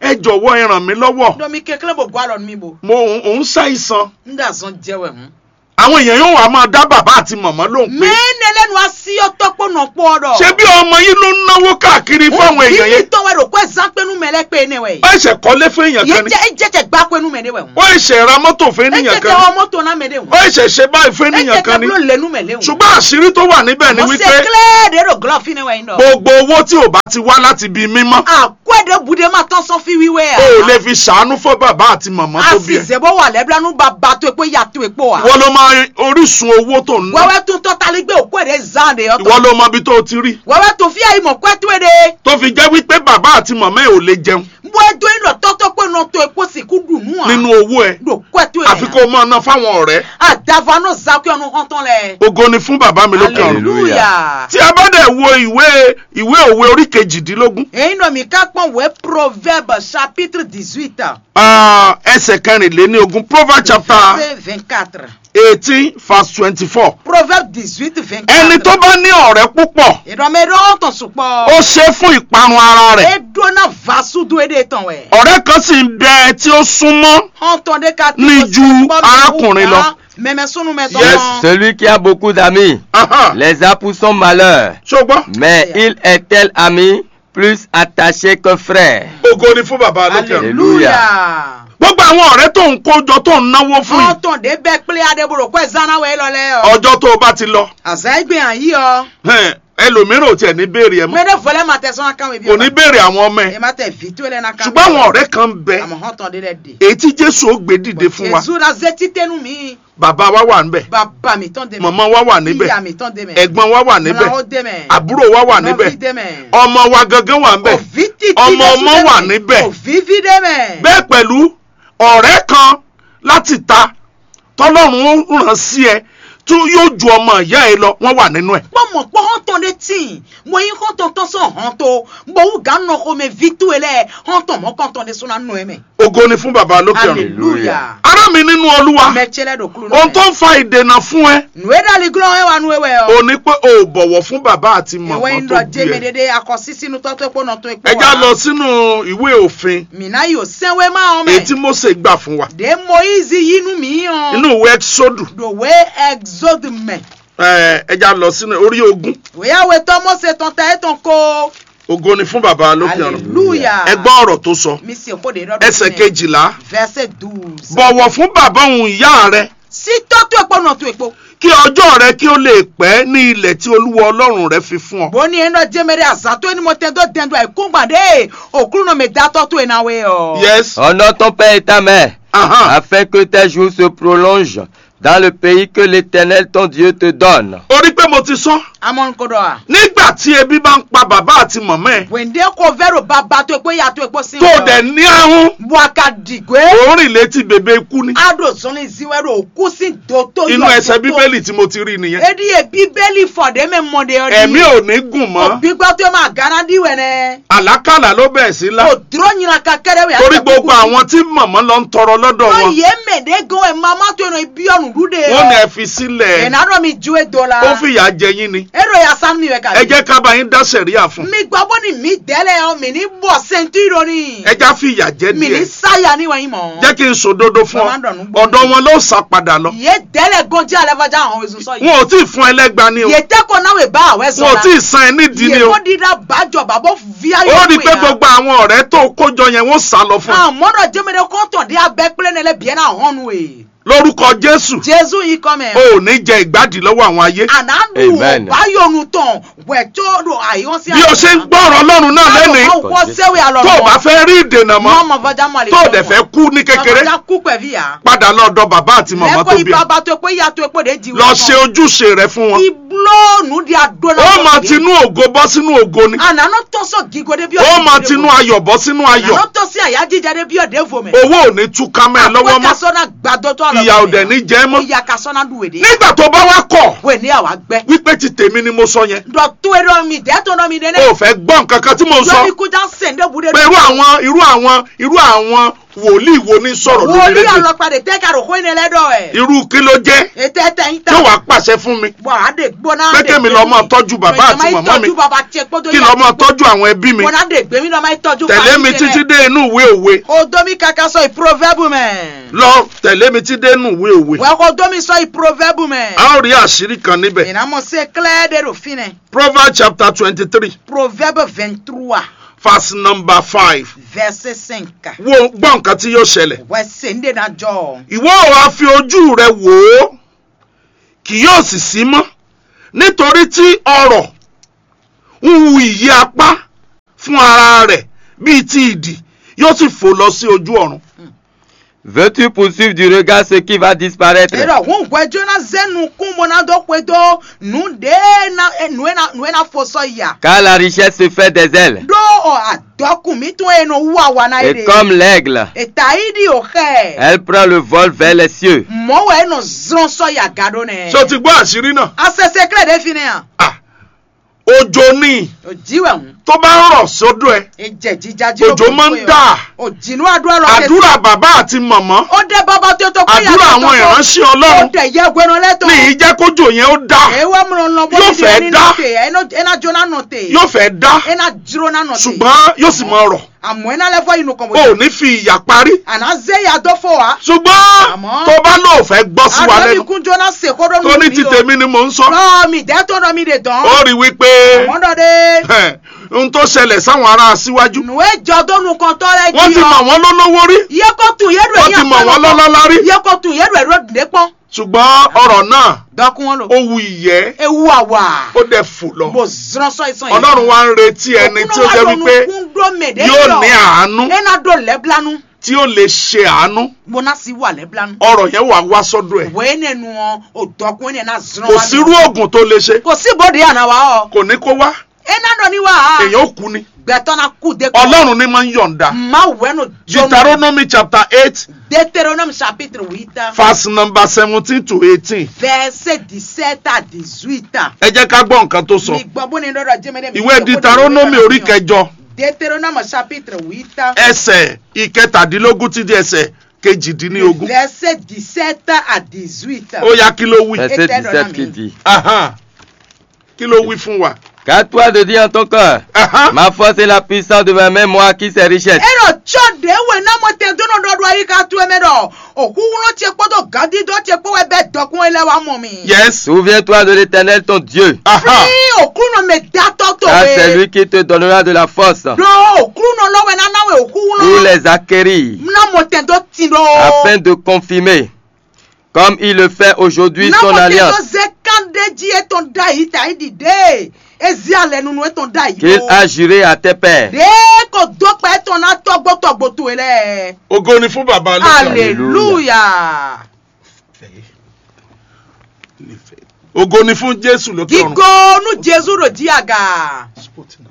ẹ jọ̀wọ́ ẹ ràn mí lọ́wọ́ do mi kekele bo gwa lon mi bo mo òun òun ṣàìsàn nda zon jewe hun àwọn èèyàn yóò wá máa dá bàbá àti màmá lóhùn pé mene lenu asi otopo no po do ṣé bí ọmọ yín ló ń náwó káàkiri fáwọn èèyàn yẹn to we ro ko zan pe nu mele pe ne we ó ẹ̀ṣẹ̀ kọ́lé fún èèyàn ye kan ni je je je gba pe nu me ne we hun ó ẹ̀ṣẹ̀ ra mọ́tò fún e je ènìyàn te kan ni o moto na me de hun ó ẹ̀ṣẹ̀ ṣe báyìí fún e je ènìyàn te kan ni blo le nu me le hun ṣùgbọ́n àṣírí tó wà níbẹ̀ ni mo se wípé clear de ro glove fi ne we ndo gbogbo owó tí ò bá ti wá láti ibi mímọ́ akwede bude ma tan so fi wiwe o ò lè fi ṣàánú fún bàbá àti màmá tó bí ẹ asizebo wà lẹ́bílánú bàbá tó epo yàtọ̀ epo wa. ìwọ ló máa orísun owó tó ń ná wẹ́wẹ́ tún tọ́ tali gbé òkú èdè zande ìwọ ọ̀tọ̀. ló mọ ibi tó ti rí wẹ́wẹ́ tó fi àyè mọ̀ kọ́ tó èdè. tó fi jẹ́ wípé bàbá àti màmá ẹ̀ ò lè jẹun bó edo yín lọ tọ́tọ́ pé nà tó epo sì kú dùn nù à. nínú owó ẹ lò kọ́ tó èdè. àfi kó o máa ná fáwọn ọ̀rẹ́ àdàfà náà zakú ẹnu hàn tán lẹ. ògo ni fún bàbá mi lókè ọ̀run hallelujah. tí a bá dẹ̀ wo ìwé ìwé òwe orí kejìdínlógún èyí náà mi ká pọ̀n wẹ́ proverbe chapitre dix-huit. ah, ẹsẹ̀ kẹrìnléní ogún proverbs chapter verset vingt-quatre. eighteen verse twenty-four proverbe dix-huit vingt-quatre. ẹni tó bá ní ọ̀rẹ́ púpọ̀ ìdánmẹ́rẹ́ ọ̀tàn sùpọ̀. ó ṣe é fún ìparun ara rẹ̀ edo náà vasu do èdè tán wẹ̀. ọ̀rẹ́ kan sì ń bẹ tí ó súnmọ́ entendez qu'à Ní ju arákùnrin lọ. mẹmẹ sunu mẹ Yes. tọmọ. Celui qui a beaucoup d'amis Aha. les a pour son malheur. ṣùgbọ́n Mais il est tel ami plus attaché qu'un frère. ògo ni fún bàbá lókè ọ̀run hallelujah. gbogbo àwọn ọ̀rẹ́ tó ń kójọ tó ń náwó fún yìí entendez bẹ́ẹ̀ pílẹ̀ adébúrò kó ẹ̀ zana wẹ̀ lọ́lẹ́ ọ. ọjọ́ tó o bá ti lọ àzá ẹgbẹ́ hàn yí ọ. hẹ́n, ẹlòmíràn ò tiẹ̀ ní béèrè ẹ mọ́ mẹ́rẹ̀ fọlẹ́ ma tẹ sọ́nà kan wẹ̀ bí kò ní béèrè àwọn ọmọ ẹ ẹ ma tẹ fìtú ẹ̀ lẹ́nà kan. ṣùgbọ́n àwọn ọ̀rẹ́ kan ń bẹ àmọ́ entendez lẹ́ de. èyí tí jésù ó gbé dìde fún wa jésù la zẹ́ títẹ́nu mi. bàbá wa wà níbẹ̀ bàbá mi tán dé mẹ́. màmá wa wà níbẹ̀ ìyá mi tán dé mẹ́. ẹ̀gbọ́n wa wà níbẹ̀ Mọ̀nà ó dé mẹ́. àbúrò wa wà níbẹ̀ Nọ́ọ̀fì dé mẹ́. ọmọ wa gangan wà níbẹ̀ òfin títí ọmọ Jésù ọmọ dé wà mẹ́. níbẹ̀. òfin fi dé mẹ́. bẹ́ẹ̀ pẹ̀lú ọ̀rẹ́ kan láti ta tọ́lọ́run ó ràn sí ẹ tó yóò ju ọmọ ìyá ẹ lọ wọ́n wà nínú ẹ̀ kpɔ mɔ kpɔ hɔntɔn de tsi mɔ yi hɔntɔn tɔn sɔn hɔntɔ mɔ wu ga nɔ xɔmɛ vitu yɛ lɛ hɔntɔn mɔ kɔntɔn de sɔnna nɔ yɛ mɛ. ògo ni fún bàbá lókè ọ̀run hallelujah. ará mi nínú olúwa mɛ tsɛlɛ do kulu ohun nɔ tó mɛ. ń fa ìdènà fún ẹ nùwé dali gulɔ yɛ wa nùwé wɛ ò ɔ. ní pé o ò bọ̀wọ̀ fún bàbá àti ìwé màmá yín tó dɔ bí jɛmɛ ẹ dede akɔ sisi nu tɔtɔ ekpo nɔ tó ekpo ẹ já lọ sínú ìwé òfin mina yi o sɛnwé ma wɔn èyí tí mɛ. Mósè gbà fún wa de moyizi yi nu mi yàn. inú ìwé exodu dòwe exode mɛ. ẹ ẹ já lọ sínú orí ogún wòyàwé tọ́ mọ́sẹ̀ tán tẹ́ tán kó. ògo ni fún bàbá lókè ọ̀run hallelujah. ẹ gbọ́ ọ̀rọ̀ tó sọ mi sì kó de dọ́dọ̀ ẹsẹ̀ kejìlá verset douze. bọ̀wọ̀ fún bàbá òun ìyá rẹ sí tọ́tù epo náà tó epo. kí ọjọ́ rẹ kí ó lè pẹ́ ní ilẹ̀ tí olúwa ọlọ́run rẹ fi fún ọ. bó ní ẹnu jẹmẹrẹ àzàtó ẹni mo tẹndó dẹndó àìkú gbàdé òkúrú náà mi dá tọ́tù ẹ̀ náà wẹ̀ ọ́. yes Honore ton père et ta mère, Aha. afin que tes jours se prolongent dans le pays que l'Éternel ton Dieu te donne. orí pé mo ti sọ amọ̀ nkodo a. nígbà tí ebi bá ń pa bàbá àti màmá ẹ wèndé kò fẹ́rò bàbá tó epo yàtọ̀ epo sí. tó dẹ̀ ní ahun buaka dìgbé. òórìn létí bèbè ikú ni ado sọni ziwẹ́rò òkú sí dòtó inú ẹsẹ̀ bíbélì tí mo ti rí nìyẹn edi ye bíbélì fọ̀dé mi mọ̀dé ọdí. ẹ̀mí ò ní gùn mọ́ òbí gbọ́ tó máa gánà díwẹ̀ nẹ. àlákàlà ló bẹ̀ẹ̀ sí lá kò dúró nyina kakẹ́rẹ́ wẹ̀. torí gbogbo àwọn tí màmá lọ ń tọrọ lọ́dọ̀ wọ́n wọn yé mèdè gan ẹ̀ máa má tó yẹn ibi ọ̀nù dúdé. wọ́n ní ẹ fi sílẹ̀ ìnáwó mi ju èdò la. ó fìyà jẹ yín ni èrò yà sá mi wẹ̀ kàdé. ẹ jẹ́ ká bá yín dá sẹ̀ríà fún mi gbọ́ bó ni mi dẹ́lẹ̀ ọ mi ní bọ̀ sẹ́ńtúrò ni. ẹ já fìyà jẹ mi ní díẹ̀ sáyà níwọ̀nyí mọ̀. jẹ́ kí n sòdodo fún ọ Bàbá dọ̀nù gbọ́. ọ̀dọ̀ wọn ló sá padà lọ yé dẹ́lẹ̀ gan jẹ́ alẹ́ fọjá àwọn èso sọ yìí. wọn ò tí ì fún ẹlẹ́gba ni o yé tẹ́kọ̀ náà wẹ̀ bá àwẹ̀ sọ wọn ò la. tí ì san ẹ nídìí ni yé o kó dídá bàjọ́ bàbọ̀ fíà ó rí i pé gbogbo àwọn ọ̀rẹ́ tó kójọ yẹn wọ́n sá lọ fún un àmọ́dọ̀ jẹ́mẹ́dẹ́ kọ́ńtọ̀ dé abẹ́ pẹ́lẹ́ nílẹ̀ bíẹ́ náà hàn wẹ̀. lórúkọ jésù jésù yìí kọ́ mẹ́. o ò ní jẹ ìgbádìí lọ́wọ́ àwọn ayé ànádù Amen. ọ̀báyọ̀nù tán wẹ̀tọ́ do àyọ̀ sí bí o ṣe ń gbọ́ ọ̀rọ̀ ọlọ́run náà lẹ́nìí wọ́n sẹ́wé àlọ́ tó o bá fẹ́ rí ìdènà mọ́ mọ́ fọjá mọ́ tó o dẹ̀ fẹ́ kú ní kékeré fọjá kú pẹ̀lú yà. padà lọ́dọ̀ bàbá àti màmá tó lẹ́kọ̀ọ́ bí ibà ẹ bá tó pé yà tó pé de di lọ ṣe ojúṣe rẹ fún wọn iblóònù di adóná. ó máa tinú ògo bọ́ sínú ògo ni ànánú tó sọ gígode bí ó máa tinú ayọ̀ bọ́ sínú ayọ̀ ànánú tó sí àyà jíjáde bí ọ̀dẹ́ fòmẹ̀. owó ò ní túká mẹ́ ẹ lọ́wọ́ mọ́ àpótásọ́nà gbàdọ́ tó àlọ́ ìyà ò dẹ̀ ní jẹ́ mọ́ ìyà kasọ́nà dùwèdè. nígbà tó bá wá kọ̀ wẹ̀ ní àwa gbẹ́. wípé ti tèmi ni mo sọ yẹn dọ̀tún ẹ̀rọ mi dẹ́tọ̀ náà mi dẹ́nẹ́. o ò fẹ́ gbọ́ nǹkan kan tí mo sọ lórí kújà sẹ̀ndé bude. pé irú àwọn irú àwọn irú àwọn wòlíì wo ní sọ̀rọ̀ lórí wòlíì rédíò ọlọ́pàá de tẹ́ ka rò kó iná lẹ́dọ̀ ẹ̀. irú kí ló jẹ́ ètò ẹ̀tẹ̀ yín ta. yóò wá pàṣẹ fún mi bọ̀ á de gbóná. Pé kémi lọ máa tọ́jú bàbá àti màmá mi. tọ́jú bàbá tiẹ̀ kpọ́dọ̀ kí lọ́ máa tọ́jú àwọn ẹbí mi gbóná de gbé mi lọ́ máa tọ́jú tẹ̀lé mi títí dé inú ìwé òwe o domi kaka sọ ìproverbe mẹ́. lọ tẹ̀lé mi títí dé inú ìwé òwe wọ́n kò domi sọ ìproverbe mẹ́. a ó rí àṣírí kan níbẹ̀ ìnáwó se clé de ro fin nẹ. proverbs chapter twenty three proverbe vingt trois verse number five verset cinq. wo gbọ́ nǹkan tí yóò ṣẹlẹ̀ wọ́n se ń dènà jọ. ìwọ ò wá fi ojú rẹ wò ó kì yóò sì sí mọ́ nítorí tí ọrọ̀ ń wu ìyí apá fún ara rẹ̀ bíi ti ìdì yóò sì fò lọ sí ojú ọ̀run. Veux-tu poursuivre du regard ce qui va disparaître ero ŋun gbɛdzo na zenu kun bona do kpe do nu de na eh, nue na nue na fosɔ ya. Car la richesse se fait des ailes. do ɔ adɔkun mi tún yen no wu awa na ye Et de. comme l'aigle, eta yi di o xɛ. elle prend le vol vers les cieux. mɔwɔ eno zrɔn sɔ ya ga do nɛ. ṣé o ti gbọ́ àṣírí náà? asese kile de fi ne yan. Ah, òjò ni o jiwɛ ŋun. tó bá ń rọ̀ sódò ẹ̀ ejɛ jija ji òjò máa ń dà o jinu adura lɔ àdúrà bàbá àti màmá o de baba tó tó kó àdúrà àwọn ìránṣẹ́ o ọlọ́run de yẹ gbɛnɔ lɛ tó. ní ìjẹ́ kójò yẹn ó dá ewa mlɔ lɔ bɔ Yóò nídìí fẹ́ ẹni dá. nɔ te ena jona nɔ te. yóò fẹ́ dá ena dzro na nɔ te. ṣùgbọ́n yóò sì máa rọ̀ àmọ́ iná lẹ́fọ́ inú kan o ò ní fi ìyà parí àná zé ya dọ́ fọ́ wa. ṣùgbọ́n Àmọ́- tó bá lóò fẹ́ gbọ́ sí wa àná mi lẹ́nu kún jóná se kó dọ́ tó ní ti tèmi ni mò ń sọ lọ́ọ̀ mi dẹ́ tó dọ́ mi de dán. ó rí wípé àmọ́ dọ́ de. ẹ̀, ohun tó ṣẹlẹ̀ sáwọn ará síwájú nùwé jọ dónú kan tọ́ rẹ wọ́n ti mọ̀ wọ́n lólówó rí iye kó tún yẹ́dù wọ́n ti mọ̀ wọ́n lọ́lọ́lá rí iye kó tún yẹ́dù ẹ̀rọ dìde pọ́n. ṣùgbọ́n ọ̀rọ̀ náà dọ́kun wọn lò. ó wu ìyẹ́ ewu àwà. ó dẹ̀ fò lọ mo zran sọ ìsàn ọlọ́run wa ń retí ẹni tí ó jẹ́ wípé yóò ní àánú ẹ̀nà dò lẹ́blánú. tí ó lè ṣe àánú gbóná sí wà lẹ́blánú. ọ̀rọ̀ yẹn wà wá sọ́dọ̀ ẹ̀ wẹ́ẹ́ nẹnu wọn ò dọ́kun ẹ̀ náà zran kò wa sírú oògùn tó lè ṣe kò sí bòde àná wa ọ. kò ní kó wá ẹ̀nà dọ̀ ni wa. èèyàn ó kú ni gbẹ̀tọ́ na kú de kọ́. ọlọ́run ní máa ń yọ̀ǹda ma wẹ́nu jọmọ. deuteronomy chapter eight Deutéronome chapitre huit verse number seventeen to eighteen verset dix-sept à dix-huit. ẹ jẹ́ ká gbọ́ nǹkan tó sọ mi gbọ́ bó ni lọ́dọ̀ jẹ́mẹ́lẹ́ mi. ìwé deuteronomy orí kẹjọ Deutéronome chapitre huit ẹsẹ̀ ìkẹtàdínlógún ti di ẹsẹ̀ kejìdínlógún verset dix-sept à dix-huit. ó yá kí ló wí Verset Et elle 17 qui en a dit Ahan. kí ló wí fún wa Car toi de dire en ton cœur, Ahan. ma force et la puissance de ma main, moi qui sais richesse. ero tsɔ de we na mo te do no do do ayi ka tu eme do òkú wọn tiẹ kpọdọ gadi dọ tiẹ kpọ wẹ bẹ dọkun ẹlẹ wa mọ mi. yes Souviens-toi de l'éternel ton Dieu, Ahan. fi òkú nọ mẹ datọ tó car c'est we lui qui te donnera de la force do òkú nọ lọwẹ nana wẹ òkú pour nọ les acquérir, na mo te do ti do. afin de confirmer, comme il le fait aujourd'hui, na son mo te do alliance, ze kande dzi etɔn da yi ta yi di de ezi alẹ nunu etɔn da yi qu'il do. a juré à tes pères. de ko dọkpa etɔn na tɔgbɔtɔgbɔ to yi lɛ. ògo ni fún bàbá lókè ọ̀run. hallelujah. ògo ni fún jésù lókè ọ̀run. gigo nu jesu ro di aga. Spot now.